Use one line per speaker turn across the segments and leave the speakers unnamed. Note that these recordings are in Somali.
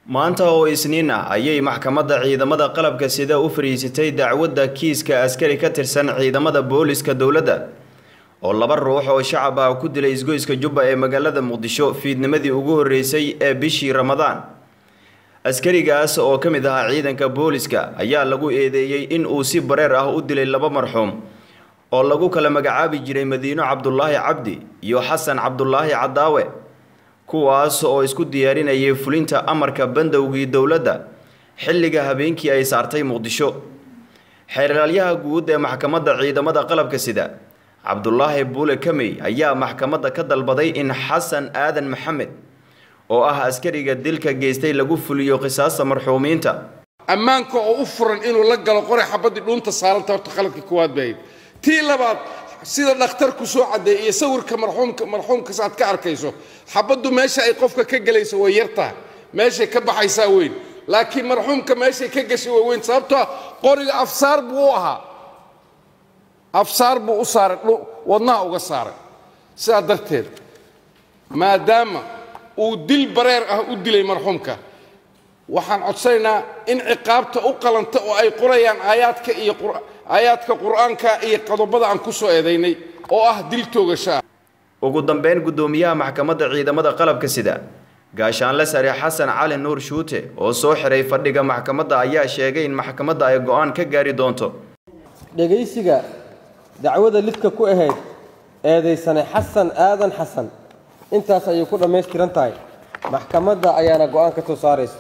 maanta oo isniin ah ayay maxkamadda ciidamada qalabka sida u fariisatay dacwadda kiiska askari ka tirsan ciidamada booliska dowladda oo laba ruux oo shacab ah ku dilay isgoyska jubba ee magaalada muqdisho fiidnimadii ugu horreysay ee bishii ramadaan askarigaas oo ka mid ahaa ciidanka booliska ayaa lagu eedeeyey in uu si bareer ah u dilay laba marxuum oo lagu kala magacaabi jiray madiino cabdulaahi cabdi iyo xasan cabdulaahi cadaawe kuwaas oo isku diyaarinayay fulinta amarka bandowgii dowladda xilliga habeenkii ay saartay muqdisho xeeralyaha guud ee maxkamadda ciidamada qalabka sida cabdulaahi buule kamey ayaa maxkamadda ka dalbaday in xasan aadan maxamed oo ah askariga dilka geystay lagu fuliyo qisaasta marxuumiinta
ammaanka oo u furan inuu la galo qoray xabaddii dhuunta saaranta horta khaladka koowaad bahayd tii labaad sida dhakhtarku soo caddeey iyo sawirka marxuumka marxuumkas aad ka arkayso xabaddu meesha ay qofka ka gelayso way yartaha meeshay ka baxaysaa weyn laakiin marxuumka meeshay ka gashay way weyn sababtoo ah qoriga afsaar buu u ahaa afsaar buu u saaray wadnaha uga saaray sidaa darteed maadaama uu dil bareer ah u dilay marxuumka waxaan codsanaynaa in ciqaabta u qalanta oo ay qorayaan aayaadka iyo aayaadka qur-aanka iyo qodobada aan ku soo eedaynay oo ah dil toogasho ah
ugu dambeyn guddoomiyaha maxkamadda ciidamada qalabka sida gaashaanle sare xasan cali nuur shuute oo soo xiray fadhiga maxkamadda ayaa sheegay in maxkamadda ay go-aan ka gaari doonto
dhegaysiga dacwada lidka ku ahayd eedaysane xasan aadan xasan intaas ayay ku dhammaystiran tahay maxkamadda ayaana go-aan ka soo saaraysa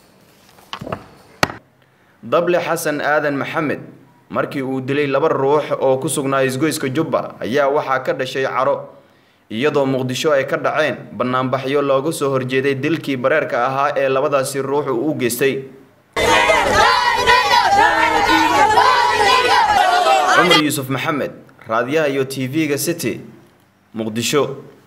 dable xasan aadan maxamed markii uu dilay laba ruux oo ku sugnaa isgoyska jubba ayaa waxaa ka dhashay caro iyadoo muqdisho ay ka dhaceen bannaanbaxyo looga soo horjeeday dilkii bareerka ahaa ee labadaasi ruux uu u geystay cumar yuusuf maxamed raadiyaha iyo t v-ga city muqdisho